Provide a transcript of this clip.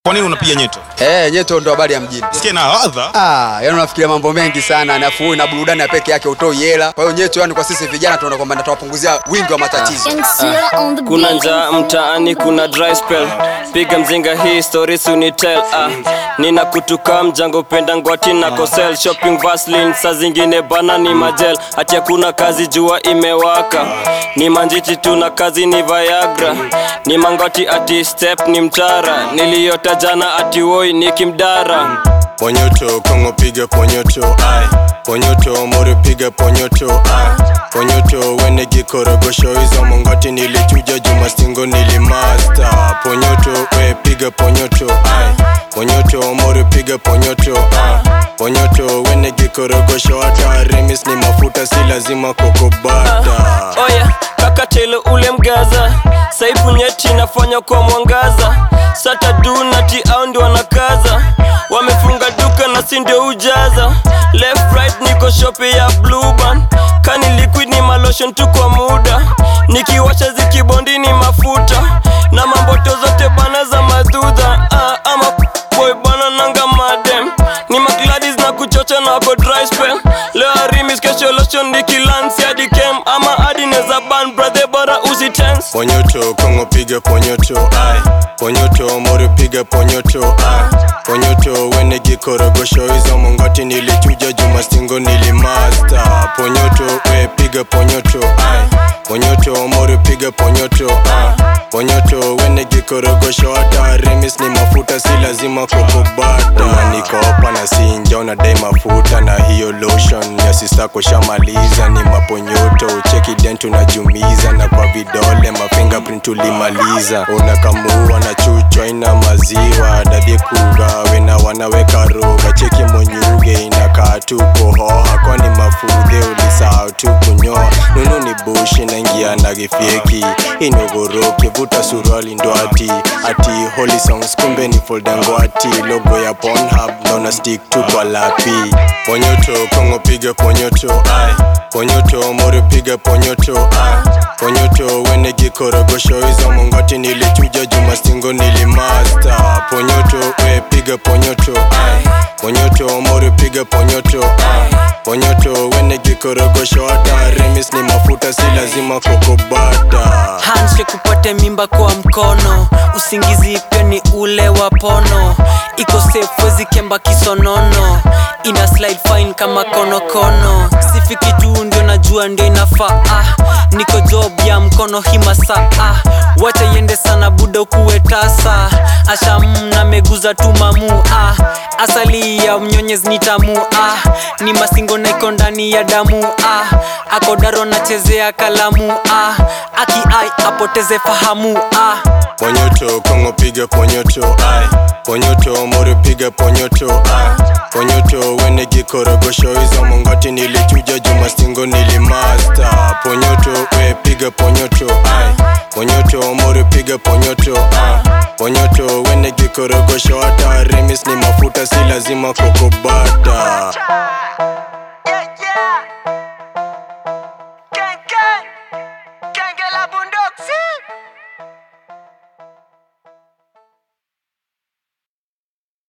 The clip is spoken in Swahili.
Kwa nini unapiga nyeto? Eh, nyeto ndo habari ya mjini. Sikia na ladha. Ah, yani unafikiria mambo mengi sana, nafuu na burudani ya peke yake utoi hela. Kwa hiyo nyeto, yani kwa sisi vijana tunaona kwamba natawapunguzia wingi wa matatizo. kuna njaa mtaani kuna dry spell piga mzinga hii story sunitel ah. nina kutuka mjango penda ngwati na kosel shopping vaslin saa zingine bana ni majel hati hakuna kazi jua imewaka ni manjiti tu na kazi ni viagra ni mangwati ati step ni mtara niliyota jana ati woi ni kimdara Ponyoto, Kongo piga ponyoto, ai Ponyoto, Mori piga ponyoto, ai Ponyoto, wene gikorogosho hizo mongoti nilichuja juma stingo nilimasta Ponyoto, we piga ponyoto, ai Ponyoto, Mori piga ponyoto, ai Ponyoto, wene gikorogosho hata remis ni mafuta si lazima kokobata oya kakatele ule mgaza saipu nyeti nafanya kwa mwangaza satadunati au ndio wanakaza wamefunga duka na si ndio ujaza left right niko shope ya bluban kani liquid ni malotion tu kwa muda nikiwasha zikibondi ni mafuta na mamboto zote bana za madhudha ah, ama boy bana nanga madem ni magladis na kuchocha na wako dry spell leo arimis kesho lotion nikilansi hadi kem ama hadi neza ban brother bora usitense Ponyoto, Kongo piga ponyoto, ai Ponyoto, Mori piga ponyoto, ai Ponyoto, wene gikorogosho hizo mongoti nilichuja juma stingo nilimasta Ponyoto, we piga ponyoto, ai Ponyoto, Mori piga ponyoto, ai Ponyoto, wene gikorogosho hata remis ni mafuta si lazima kokobata Unanikopa na sinja unadai mafuta na hiyo lotion ya sisako shamaliza ni maponyoto cheki dent unajumiza na kwa vidole mafingerprint ulimaliza unakamua na chuchwa ina maziwa dadhie kugawe na wanaweka roga cheki monyuge inakaa tu kuhoha kwani mafudhe ulisahau tu kunyoa nunu ni bushi naingia na gifyeki inogoroke vuta suruali ndo ati ati holy songs kumbe ni folda ngwati logo ya Pornhub naona stick tu kwa lapi ponyoto kongo piga ponyoto ai ponyoto mori piga ponyoto ai ponyoto wene gikorogosho hizo mongoti nilichuja juma stingo nilimasta ponyoto we piga ponyoto ai ponyoto mori piga ponyoto ai ponyoto wene gikorogosho hata remis ni mafuta si lazima kokobata handshake upate mimba kwa mkono usingizi pia ni ule wa pono iko safe wezi kemba kisonono ina slide fine kama konokono sifiki tu ndio najua ndio inafaa ah, niko job ya mkono himasa ah, wacha iende sana buda kuwe tasa asham na meguza tu mamu ah, asali ya mnyonyezi ni tamu ah, ni masingo na iko ndani ya damu ah, akodaro nachezea kalamu ah, aki ai apoteze fahamu ah. Ponyoto, Kongo piga ponyoto, ai Ponyoto, Mori piga ponyoto, ai Ponyoto, wene gikorogosho hizo mongoti nilichuja juma stingo nilimasta Ponyoto, we piga ponyoto, ai Ponyoto, Mori piga ponyoto, ai Ponyoto, wene gikorogosho hata remis ni mafuta si lazima kokobata